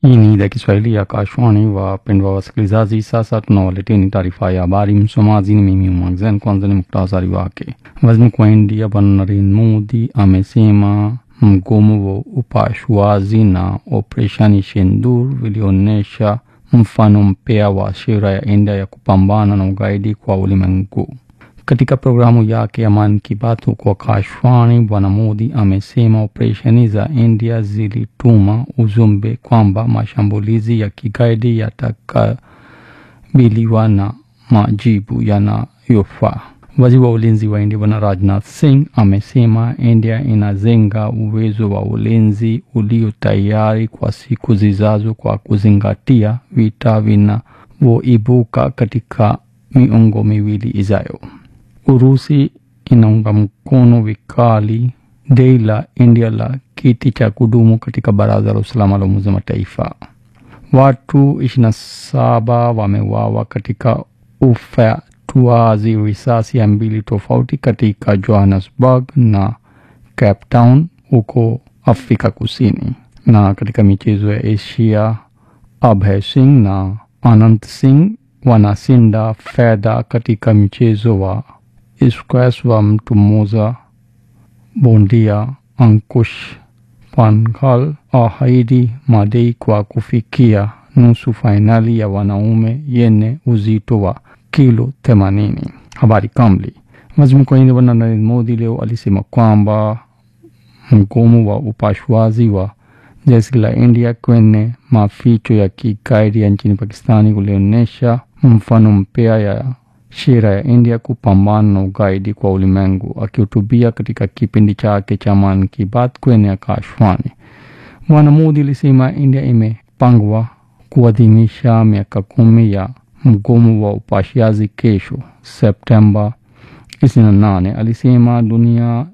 Hii ni idhaa Kiswahili ya Akashwani. Wapendwa wasikilizaji, sasa tunawaleteni taarifa ya habari. Msomaji ni mimi Mwangzen. Kwanza ni muktasari wake. Waziri Mkuu wa India Bwana Narendra Modi amesema mgomo wa upasuaji na operesheni Sindoor vilionyesha mfano mpya wa sera ya India ya kupambana na ugaidi kwa ulimwengu. Katika programu yake ya Mann Ki Baat huko Akashwani, Bwana Modi amesema operesheni za India zilituma ujumbe kwamba mashambulizi ya kigaidi yatakabiliwa na majibu yanayofaa. Waziri wa ulinzi wa India Bwana Rajnath Singh amesema India inajenga uwezo wa ulinzi ulio tayari kwa siku zijazo kwa kuzingatia vita vinavyoibuka katika miongo miwili ijayo. Urusi inaunga mkono vikali dai la India la kiti cha kudumu katika Baraza la Usalama la Umoja wa Mataifa. Watu 27 wameuawa katika ufyatuaji risasi ya mbili tofauti katika Johannesburg na Cape Town huko Afrika Kusini. Na katika michezo ya Asia, Abhay Singh na Anand Singh wanashinda fedha katika mchezo wa squash wa mtu mmoja. Bondia Ankush Panghal ahidi madai kwa kufikia nusu fainali ya wanaume yenye uzito wa kilo 80. Habari kamili. Waziri Mkuu wa India Bwana Narendra Modi leo alisema kwamba mgomo wa upasuaji wa jeshi la India kwenye maficho ya kigaidi ya nchini Pakistani ulionyesha mfano mpya ya sera ya India kupambana na ugaidi kwa ulimwengu. Akihutubia katika kipindi chake cha Mann Ki Baat kwenye Akashwani, Bwana Modi alisema India imepangwa kuadhimisha miaka kumi ya mgomo wa upasuaji kesho Septemba 28. Alisema dunia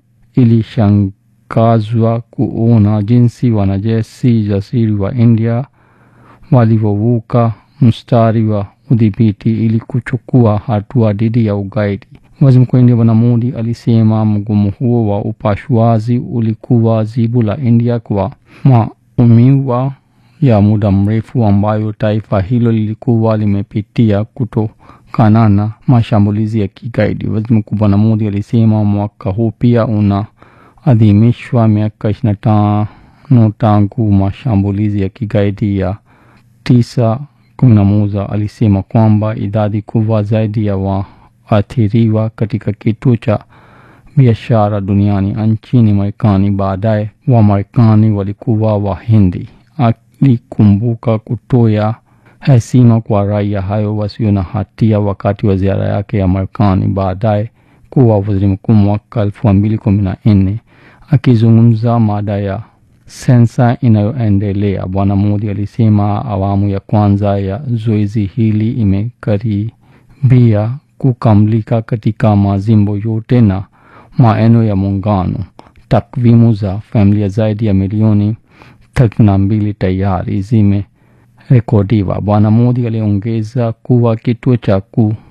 ilishangazwa kuona jinsi wanajeshi jasiri wa India walivyovuka mstari wa udhibiti ili kuchukua hatua dhidi ya ugaidi. Waziri Mkuu wa India Bwana Modi alisema mgomo huo wa upasuaji ulikuwa jibu la India kwa maumivu ya muda mrefu ambayo taifa hilo lilikuwa limepitia kutokana na mashambulizi ya kigaidi. Waziri Mkuu Bwana Modi alisema mwaka huu pia unaadhimishwa miaka ishirini na tano tangu mashambulizi ya kigaidi ya tisa kumi na moja. Alisema kwamba idadi kubwa zaidi ya waathiriwa katika kituo cha biashara duniani nchini Marekani baadaye wa Marekani walikuwa Wahindi. Alikumbuka kutoa heshima kwa raia hayo wasio na hatia wakati wa ziara yake ya Marekani baadaye kuwa waziri mkuu mwaka elfu mbili kumi na nne. Akizungumza mada ya sensa inayoendelea, Bwana Modi alisema awamu ya kwanza ya zoezi hili imekaribia kukamilika katika majimbo yote na maeneo ya Muungano. Takwimu za familia zaidi ya milioni thelathini na mbili tayari zimerekodiwa. Bwana Modi aliongeza kuwa kituo cha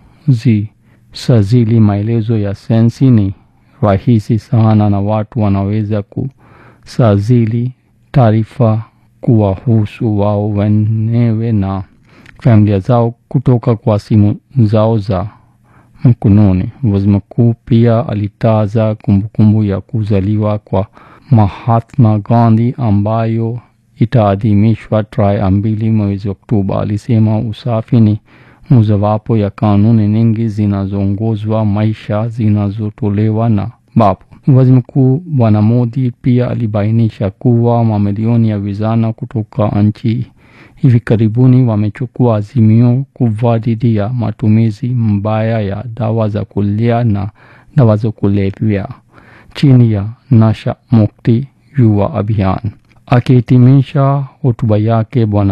kuzisajili maelezo ya sensi ni rahisi sana na watu wanaweza kusajili taarifa kuwahusu wao wenyewe na familia zao kutoka kwa simu zao za mkononi. Waziri mkuu pia alitaja kumbukumbu ya kuzaliwa kwa Mahatma Gandhi ambayo itaadhimishwa tarehe mbili mwezi Oktoba. Alisema usafi ni mojawapo ya kanuni nyingi zinazoongozwa maisha zinazotolewa na babu. Waziri Mkuu Bwana Modi pia alibainisha kuwa mamilioni ya vijana kutoka nchi hivi karibuni wamechukua azimio kubwa dhidi ya matumizi mbaya ya dawa za kulevya na dawa za kulevya chini ya Nasha Mukti Yuwa Abhiyan. Akihitimisha hotuba yake Bwana